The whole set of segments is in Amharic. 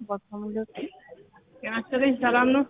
ባካሙለት ጤና ይስጥልኝ ሰላም ነው?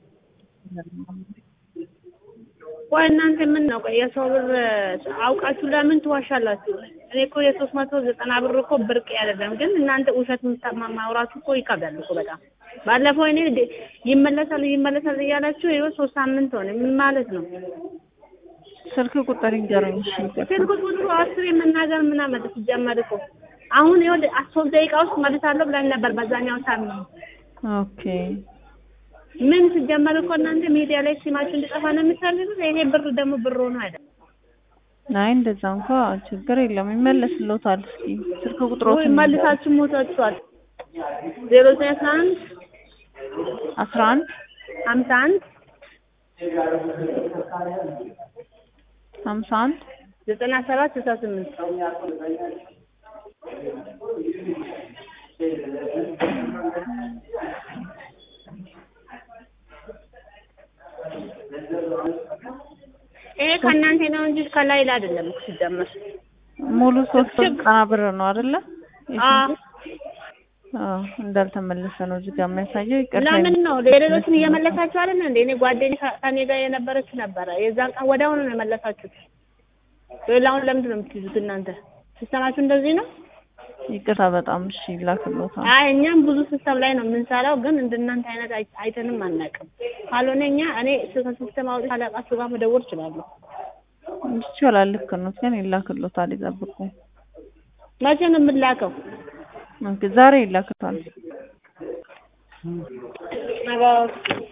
ቆይ እናንተ ምን ነው ቆይ የሰው ብር አውቃችሁ ለምን ትዋሻላችሁ? እኔ እኮ የሶስት መቶ ዘጠና ብር እኮ ብርቅ አይደለም፣ ግን እናንተ ውሸት የምታማ ማውራቱ እኮ ይከብዳል እኮ በጣም። ባለፈው እኔ ደ- ይመለሳል ይመለሳል እያላችሁ ይኸው ሶስት ሳምንት ሆነ። ምን ማለት ነው? ስልክ ቁጥር ይንገሩኝ። እሺ ይቅርታ። ስልክ ቁጥሩ አስር የመናገር ምን አመጣ ሲጀመር እኮ አሁን ይኸውልህ ሶስት ደቂቃ ውስጥ መልሳለሁ ብለን ነበር በዛኛው ሳምንት ኦኬ ምን ሲጀመር እኮ እናንተ ሚዲያ ላይ ስማችሁ እንዲጠፋ ነው የምትፈልጉት። ይሄ ብር ደግሞ ብር ሆኖ አይደለም አይ እንደዛ እንኳ ችግር የለም ይመለስልዎታል። እስኪ ስልክ ወይ ቁጥሮትን መልሳችሁ ሞታችኋል። ዜሮ ዘጠኝ አስራ አንድ አስራ አንድ ሀምሳ አንድ ሀምሳ አንድ ዘጠና ሰባት ስልሳ ስምንት ይሄ ከእናንተ ነው እንጂ ከላይ ላይ አይደለም እኮ ሲጀመር። ሙሉ ሶስት ዘጠና ብር ነው አይደለ? አዎ አዎ እንዳልተመለሰ ነው እዚህ ጋር የሚያሳየው። ይቅርታ ለምን ነው ለሌሎችን እየመለሳችሁ አይደል እንዴ? እኔ ጓደኛዬ ከ- ከእኔ ጋር የነበረች ነበረ። የዛን ቀን ወዲያውኑ ነው የመለሳችሁት። ሌላውን ለምንድን ነው የምትይዙት እናንተ? ሲስተማችሁ እንደዚህ ነው? ይቅርታ በጣም እሺ ይላክልዎታል። አይ እኛም ብዙ ሲስተም ላይ ነው የምንሰራው፣ ግን እንደናንተ አይነት አይ- አይተንም አናውቅም። ካልሆነ እኛ እኔ ከሲስተም አውጥቼ አለቃችሁ ጋር መደወል እችላለሁ። ይቻላል ልክ ነው፣ ግን ይላክልዎታል። ይጠብቁ። መቼ ነው የምላከው? ኦኬ ዛሬ ይላክልዎታል። ነገ